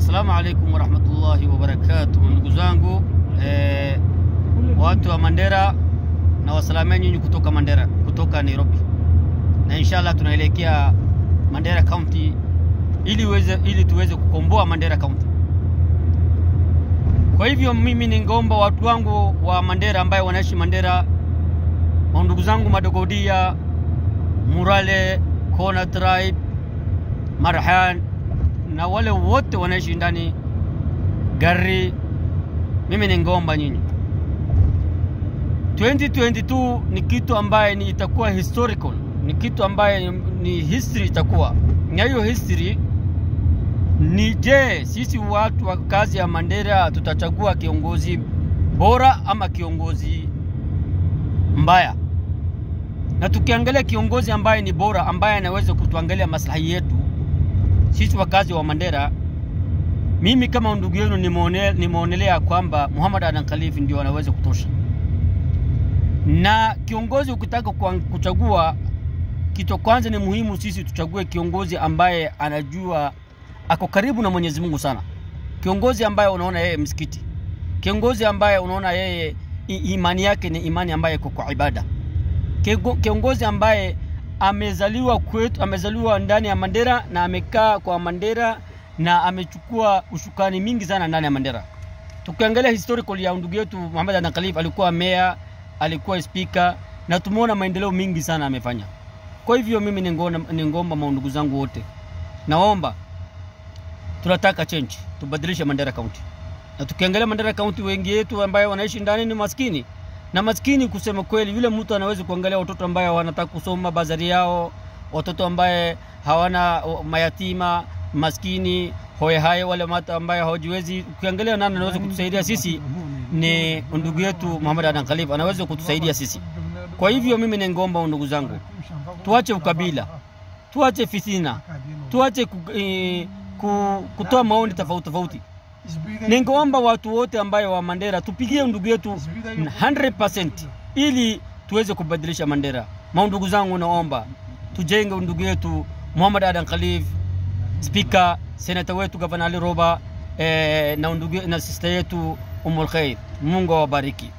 Assalamu alaikum warahmatullahi wabarakatuh, ndugu zangu eh, watu wa Mandera na wasalamia nyinyi kutoka Mandera, kutoka Nairobi, na inshallah tunaelekea Mandera County ili, weze, ili tuweze kukomboa Mandera County. Kwa hivyo mimi ningeomba watu wangu wa Mandera ambaye wanaishi Mandera, ndugu zangu Madogodia, Murale, Kona Tribe, Marhan na wale wote wanaishi ndani gari, mimi ningeomba nyinyi 2022 ni kitu ambaye ni itakuwa historical, ni kitu ambaye ni history itakuwa na hiyo history ni je, sisi watu wa kazi ya Mandera tutachagua kiongozi bora ama kiongozi mbaya? Na tukiangalia kiongozi ambaye ni bora, ambaye anaweza kutuangalia maslahi yetu sisi wakazi wa Mandera, mimi kama ndugu yenu nimeonelea kwamba Muhammad Adan Khalifa ndio anaweza kutosha. Na kiongozi ukitaka kuchagua, kitu kwanza ni muhimu sisi tuchague kiongozi ambaye anajua ako karibu na Mwenyezi Mungu sana, kiongozi ambaye unaona yeye msikiti, kiongozi ambaye unaona yeye imani yake ni imani ambaye iko kwa ibada, kiongozi ambaye amezaliwa kwetu, amezaliwa ndani ya Mandera na amekaa kwa Mandera na amechukua ushukani mingi sana ndani ya Mandera. Tukiangalia historical ya ndugu yetu Muhammad Adan Khalifa, alikuwa meya, alikuwa speaker na tumeona maendeleo mingi sana amefanya. Kwa hivyo mimi ningomba maundugu zangu wote, naomba tunataka change, tubadilishe Mandera County. Na tukiangalia Mandera County, wengi wetu ambaye wanaishi ndani ni maskini na maskini. Kusema kweli, yule mtu anaweza kuangalia watoto ambaye wanataka kusoma bazari yao, watoto ambaye hawana mayatima, maskini hoyehaye, wale watu ambaye hawajiwezi. Ukiangalia nani anaweza kutusaidia sisi, ni ndugu yetu Muhammad Adan Khalifa anaweza kutusaidia sisi. Kwa hivyo mimi ningeomba ndugu zangu, tuache ukabila, tuache fitina, tuache kutoa maoni tofauti tofauti. Ningeomba watu wote ambayo wa Mandera tupigie ndugu yetu 100% ili tuweze kubadilisha Mandera. Maundugu zangu, naomba tujenge ndugu yetu Muhammad Adan Khalif, speaker, senata wetu Gavana Ali Roba eh, na ndugu na sister yetu Umul Khair. Mungu awabariki.